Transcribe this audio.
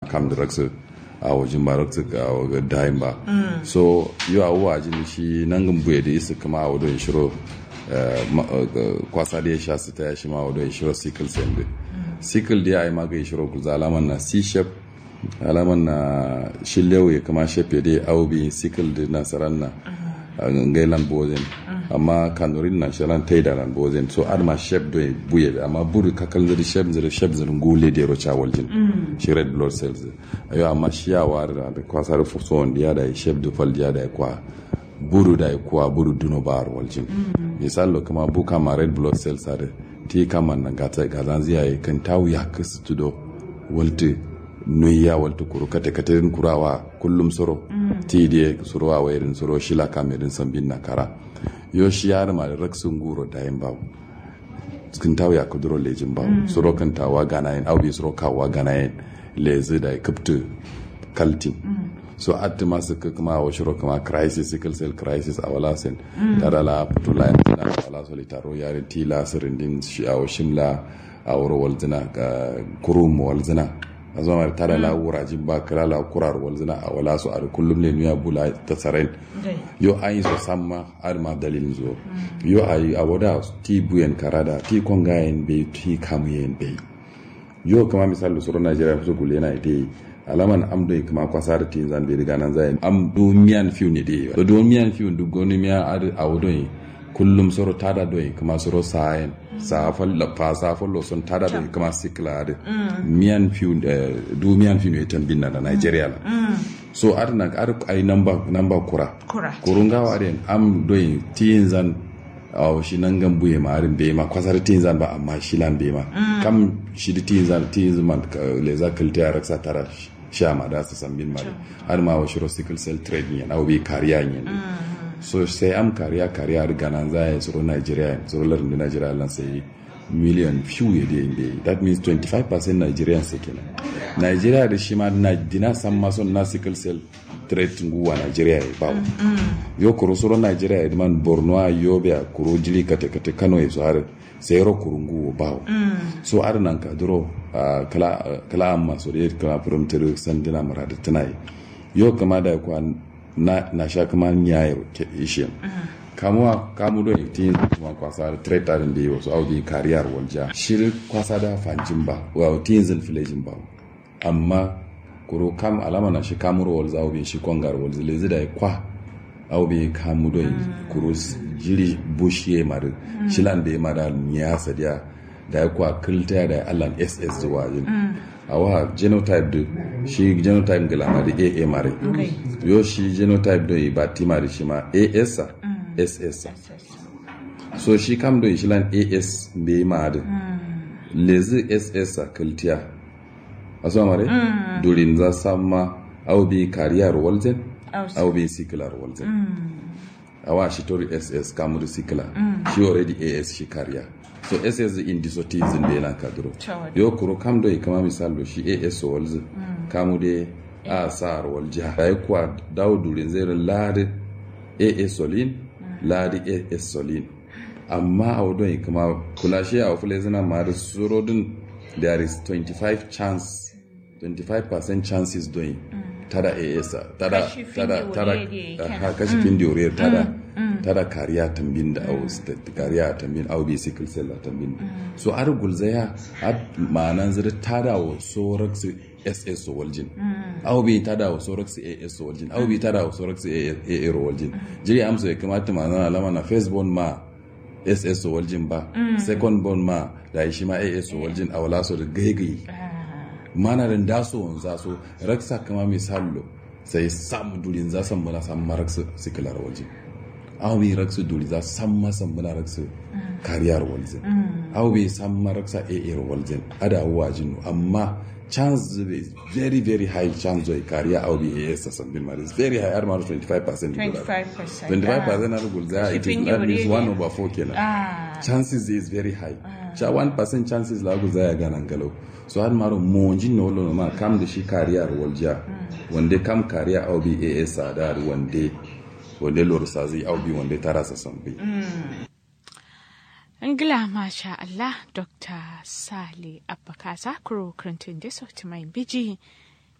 kam da raksu a wajen ba raksu a wajen dayin ba so yau a wajen shi nan gan buye da isa kama a wadon shiro kwasa da ya sha su ta ya shi ma wadon shiro sickle cell da sickle da ya yi magai shiro kuza alaman na c-shap alaman na shillewa ya kama shafe da aubi sickle da nasarar na ngailan bozen amma kanurin na shalan taida ran bozen so adma shep do buye amma buru kakal zari shep zari shep zari ngule de ro cha waljin shi red blood cells ayo amma shi ya war da kwasar fuso wanda ya da shep do fal ya da kwa buru da kwa buru duno bar waljin misalo kama buka ma red blood cells are ti kama na gata gazan ziya kan tawu ya kasu tudo walti nuya walta kuru kate kate kurawa kullum soro ti die surowa wairin soro shila kamerin sambin na kara yo shi yar ma raksun guro da yin bawo cikin tawo ya kuduro lejin bawo soro kan tawa gana yin aubi soro kawa gana yin lezi da kaptu kaltin so atti masu kuma wa shiro kuma crisis sickle cell crisis a wala sen tara la putula yin tana wala solitaro yarin tila sirindin shi a shimla a wuro walzina kurum walzina a zama tara la wurajin ba kira la kurar walzina a wala su a kullum ne nuya bula ta tsaren yo an yi so samma har ma dalilin zo yo a yi a wada ti buyen karada ti kongayen bai ti kamuyen bai yo kama misali suru najeriya su gule na ite alaman am do kama kwasa da tin zan bai riga nan zai am do miyan fiu ne dai do do miyan fiu du goni miya ad a wado kullum soro tada do kama soro sayen safal la fa safal lo son tada do kama sikla de miyan fiu du miyan fiu ne tambin na Nigeria la so ar na ar ai namba namba kura kurunga wa den am do tin zan aw shi nan gan buye ma arin be ma kwasar tin zan ba amma shi lan be ma kam shi di tin zan tin zan le za kalta ya raksa tara sha ma da su san bin ma har ma wa shiro sickle cell trade ne na obi kariya ne so sai am kariya kariya riga nan za ya tsoro Nigeria tsoro larin da Nigeria lan sai million few ya da yin that means 25% Nigerians sai kenan Nigeria da shi ma na dina san ma son na sickle cell trade nguwa Nigeria ya bawo yo kuro soro Nigeria ya man Borno a Yobe a kuro jili kate kate Kano ya so har sai ro kuro nguwa bawo so ar nan ka duro kala kala amma so da kala from tere sandina marada tanai yo kama da kwa na na sha kama nyaye ke ishe kamuwa kamu do tin kuma kwasa da trade din da yo so audi kariyar walja shir kwasa da fanjin ba wa tin zin filejin ba amma kuro kam alama na shi kamuro wal zawo bin shi kongar wal zile zida kwa aw be kamu do kuro jiri bushiye mar shilan be mara nya sadiya da kwa kilta da allan ss zuwa yin awa genotype do shi genotype gala ma da aa mare yo shi genotype do ba ti mare shi ma as ss so shi kam do shilan as be ma da lezi ss kiltiya aso mare mm. durin za samma au bi kariyar walzen au bi sikilar walzen mm. awa shi tori ss kamuri sikila mm. shi already as shi kariya so ss in disotism da yana kaduro yo kuro kam do kama misal do shi as walzen kamu de a sar walja dai kwa dawo durin zai ladi as solin ladi as solin amma a wadon kama kula shi a wafule zina ma da surodin there is 25 chance 25% chances doing mm. tada AS tada tada tada ha kashi mm. fin diore tada mm. tada kariya tambin da au kariya tambin au bi sickle cell tambin so ar gulzaya ad manan zira tada wa sorax SS waljin au bi tada wa sorax AS waljin au bi tada wa sorax AA waljin jiri amsa ya kamata manan alama na first born ma ss waljin ba second born ma da shi ma as waljin a wala so da gaigai mana da daso wanza so raksa kama misalo sai samu durin za san bala san maraksu sikilar waljin aw bi raksu duri za san ma san bala raksu kariyar waljin aw bi san maraksa aa waljin ada wajin amma chance is very very high chance of kariya aw bi as san bin maris very high ar maru 25% 25% 25% ar gulza it is that means 1 over 4 kenan chances is very high cha 1% chances la gulza ya ganan galo so har maro monji no lo ma kam da shi kariya walja wande kam kariya aw bi as sadar wande wande lor sazi aw bi wande tarasa sambi Angila masha Allah Dr. Sale Abbakasa Kuro Clinton da sauti mai biji